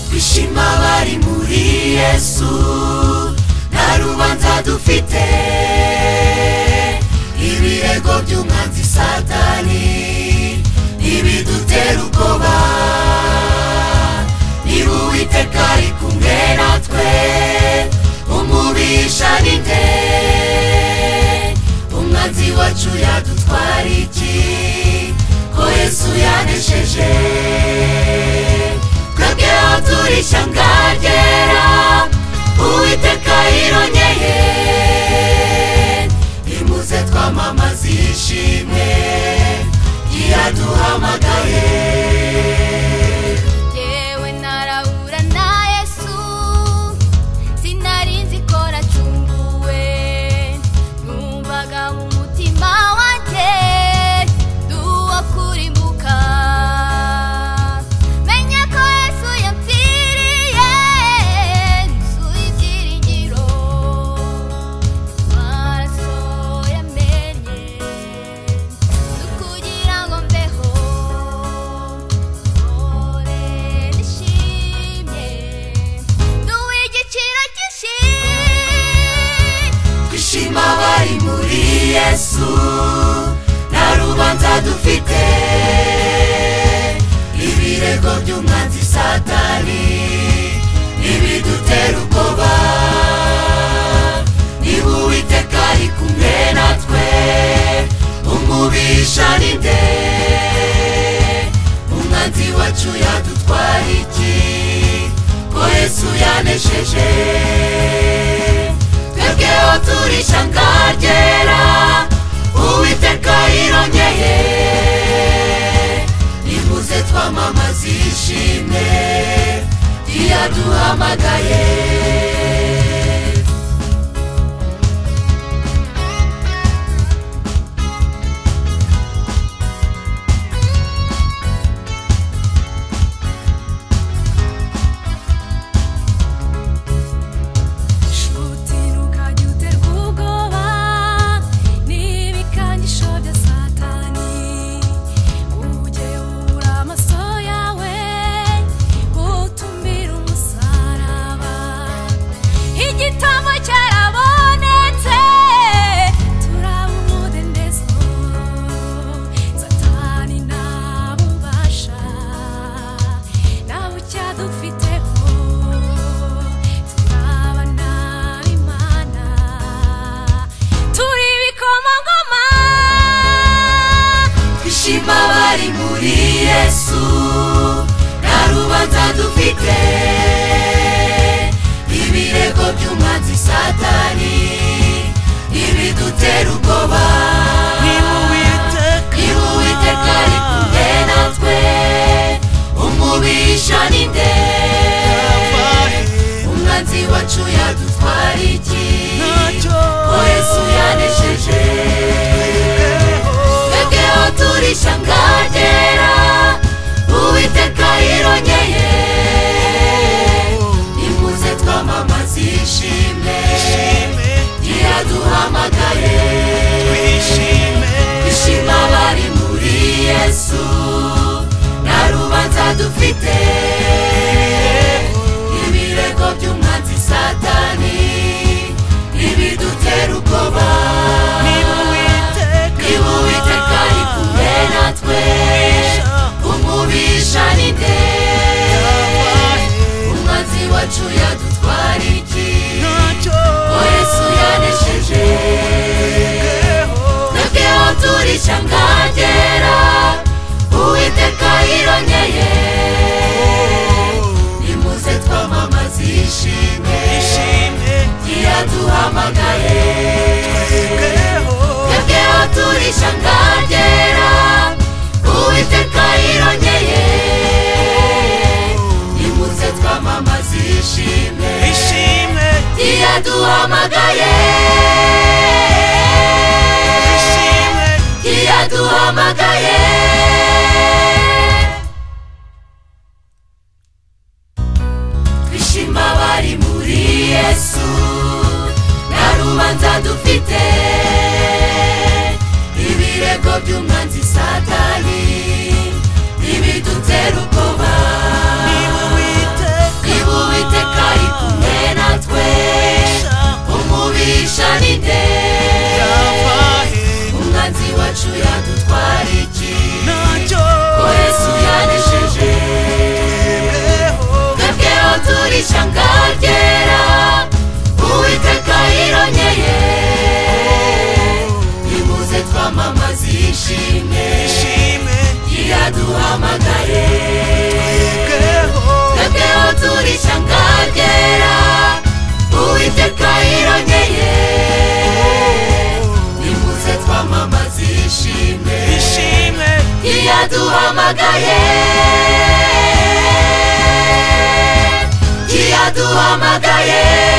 kwishima bari muri yesu nta rubanza dufite ibirego by'umwanzi satani ntibidutera ubwoba niba uwiteka ari kumwe natwe umubisha ni nde umwanzi wacu yadutwara iki ko yesu yanesheje twebweho turi ishyanga ryera uwiteka yironyeye imuze twamamaza ishimwe yaduhamagaye yewe narahura na yesu sinari nzi ko nacumbuwe numvaga mu mutima wanjye duwo kurimbuka menye ko yesu yapfiriye nzuye ibyiringiro amaraso yamenye ni ukugira ngo mbeho mpore nishimye nduwe igiciro cyinshi kwishima bari muri yesu nta rubanza dufite ibirego by'umwanzi satani ntibidutera ubwoba niba uwiteka ari kumwe natwe umubisha ni nde umwanzi wacu yadutwara iki ko yesu yanesheje twebweho turi ishyanga ryera uwiteka yironyeye nimuze twamamaza ishimwe ryaduhamagaye utiruka jya uterwa ubwoba n'ibikanyisho bya satani ujye ubura amaso yawe utumbire umusaraba igitambo cyarabonetse turaba umudendezo satani nta bubasha nta bucya dufiteho turaba nabi imana turi ibikomangoma twishima bari muri yesu nta rubanza dufite ibirego by'umwanzi satani ibidutera ubwoba niba uwiteka ari kumwe natwe umubisha ni nde umwanzi wacu yadutwara iki ko yesu yanesheje twebweho turi ishyanga ryera uwiteka yironyeye nimuze twamamaza ishimwe ryaduhamagaye ishima bari muri yesu nta rubanza dufite ibirego by'umwanzi satani ntibidutera ubwoba niba uwiteka ari kumwe natwe umubisha ni nde umwanzi wacu yadutwara iki ko yesu yanesheje twebweho turi ishyanga ryera uwiteka yironyeye nimuze twamamaza ishimwe ryaduhamagaye twebweho turi ishyanga ryera uwiteka yironyeye nimuze twamamaza ishimwe ryaduhamagaye ryaduhamagaye twishima bari muri yesu nta rubanza dufite ibirego by'umwanzi satani ntibidutera ubwoba yaduhamagaye yaduhamagaye